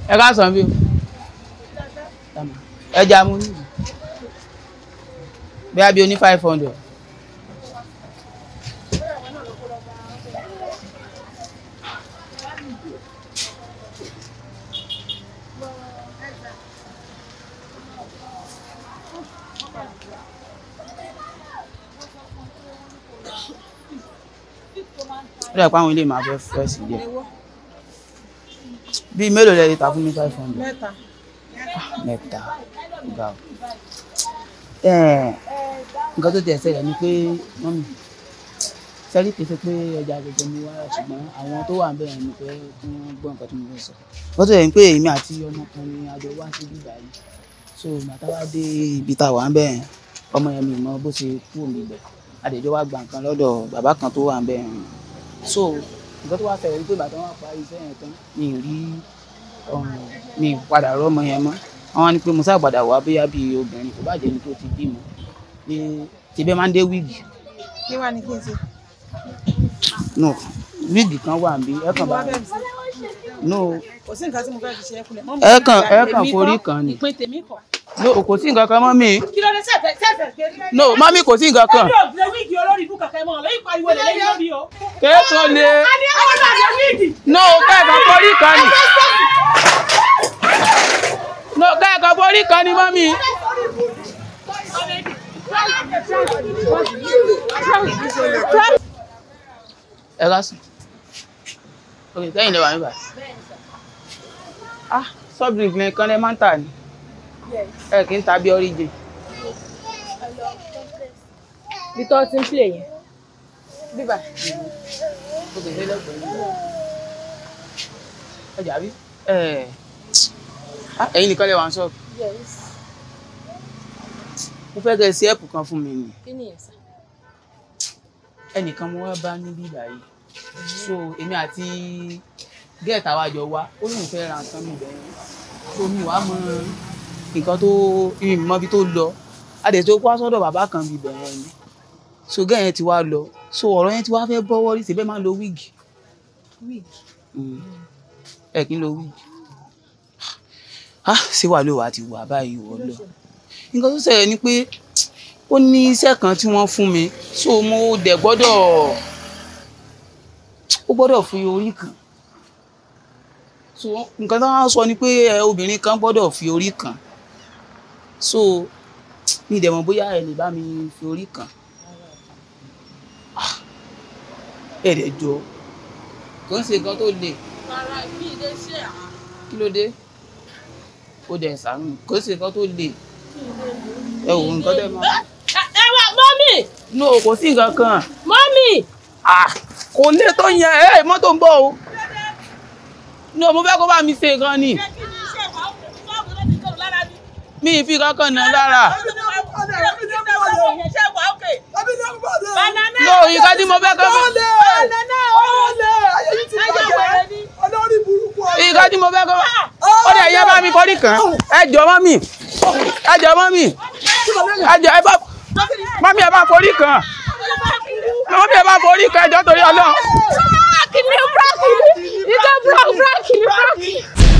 ẹ ká sàn bí o ẹja mú ní bí a bí o ní five hundred. ó dẹ̀ pé àwọn ilé máa fẹ́ fẹ́ sí díẹ̀ bíi mélòó lẹ lè ta fún mi five hundred mẹ́ta mẹ́ta ga o Ẹ̀, nǹkan tó tẹ̀ ṣẹlẹ̀ ni pé mọ́mì sẹ́rí kìí ṣe pé ẹja gbogbo mi wá ṣùgbọ́n àwọn tó wà ń bẹ̀rẹ̀ ni pé kí wọ́n gbọ́ nǹkan tó mo fẹ́ sọ wọ́n tó yẹ pé èmi àti ọmọkùnrin àjọ wá sí bíbá yìí so màtá wá dé ibi tá a wà ń bẹ̀rẹ̀ ọmọ yẹn mi mọ bó ṣe kú òmí bẹ̀ àdèjọ́ wá gba nǹkan lọ́dọ̀ bàbá kan tó wà ń bẹ̀rẹ̀ so nǹkan tó wá fẹ̀rẹ̀ ni pé bàtà wọn parí iṣẹ́ yẹn tán mi ì rí ọ̀run mi ì padà rọ́mọ yẹn mọ́ àwọn ni pé mo sábàdà wá bóyá bíi obìnrin kò bá jẹ́ ni tó ti bímọ pé tibẹ́ máa ń dé wíìgì kí wàá ní kí n ṣe no wíìgì kan wà níbí ẹ kàn bá wàá bẹ̀rẹ̀ sí no kò sí nǹkan tí mo fẹ́ fi ṣe é kulẹ̀ mọ́ ẹ kàn ẹ kàn forí kan ni ìpín tèmi kọ. no kò sí nǹkan kan mọ́ mi kí ló dé sẹ́fẹ̀ sẹ́fẹ̀ kéré. no mọ́mí kò sí nǹkan kan ẹbí òbílẹ̀ wíìgì olórí ibú kàkẹ́ mọ́ lẹ́yìn pariwo lè lẹ́yìn lórí o. kéèso le a ní àwọn náà lè wíìgì. no kẹ́ẹ̀kan forí kan ni no kẹ́ẹ̀kan forí kan ni mọ́mí ẹ ká sùn ok sẹ́yìn lè wà níbà ah soft drink nìkan lè máa ń tà ní ẹ kì í ta bí origin bí tó ti ń play yẹn. bíbà ok ṣe lẹ́gbẹ̀ẹ́ yìí ọjà bí ẹ ah ẹ̀yin nìkan lè wà ní ṣọ́ọ̀bù mo fẹ́ kẹ́ ẹ ṣe ẹ̀pù kan fún mi nì kí ni ẹ̀sà. ẹnìkan mo wá bá níbí báyìí so èmi àti gẹ́ẹ̀tà wa jọ wá ó lóun fẹ́ ra nǹkan mi bẹ́ẹ̀ so mi wàá mọ nǹkan tó ìmọ̀ ibi tó lọ adẹ̀ tó wá sọ́dọ̀ bàbá kan mi bẹ̀rẹ̀ ni so gẹ́ẹ̀ yẹn ti wá lọ so ọ̀rọ̀ yẹn ti wá fẹ́ bọ́wọ́ rí síbẹ̀ máa ń lo wíìgì wíìgì. ẹ kì í lo wíìgì ah ṣé wàá ló wàá ti wà báyìí wọ́ lọ nǹkan tó ṣẹlẹ̀ ni pé ó ní iṣẹ́ kan tí wọ́n fún mi so mo dẹ̀ gbọ́dọ̀ ó gbọ́dọ̀ fi orí kan so nǹkan tó wọ́n sọ ni pé ẹ, obìnrin kan gbọ́dọ̀ fi orí kan so mi dẹ̀ mọ̀ bóyá ẹ lè bá mi fi orí kan Ah, ẹ dẹ̀ jọ kò ń ṣe nǹkan tó le rárá bí ilé ṣe à. kí ló dé ó dẹ̀ sàánú kò ń ṣe nǹkan tó le ẹ wò nǹkan tẹ́ máa ẹ wá mọ́mì no kò sí nǹkan kan mọ́mì. ah kò lè tó yẹn ẹ mọ́tò ń bọ̀ o no mo fẹ́ kó bá mi ṣe nǹkan ni mi ì fi kankan nà lára no nǹkan tí mo fẹ́ kọ́ nǹkan tí mo fẹ́ kọ́ ó dẹ̀ yẹ bá mi forí kan ẹ jọ mọ́ mi ẹ jọ mọ́ mi ẹ jọ ẹ bá mọ́ mi ẹ bá forí kan mọ́ mi ẹ bá forí kan ẹ jọ torí ọlọ́run. Kìnìún búrọ́kì ni, ìjọ búrọ́kì ni búrọ́kì.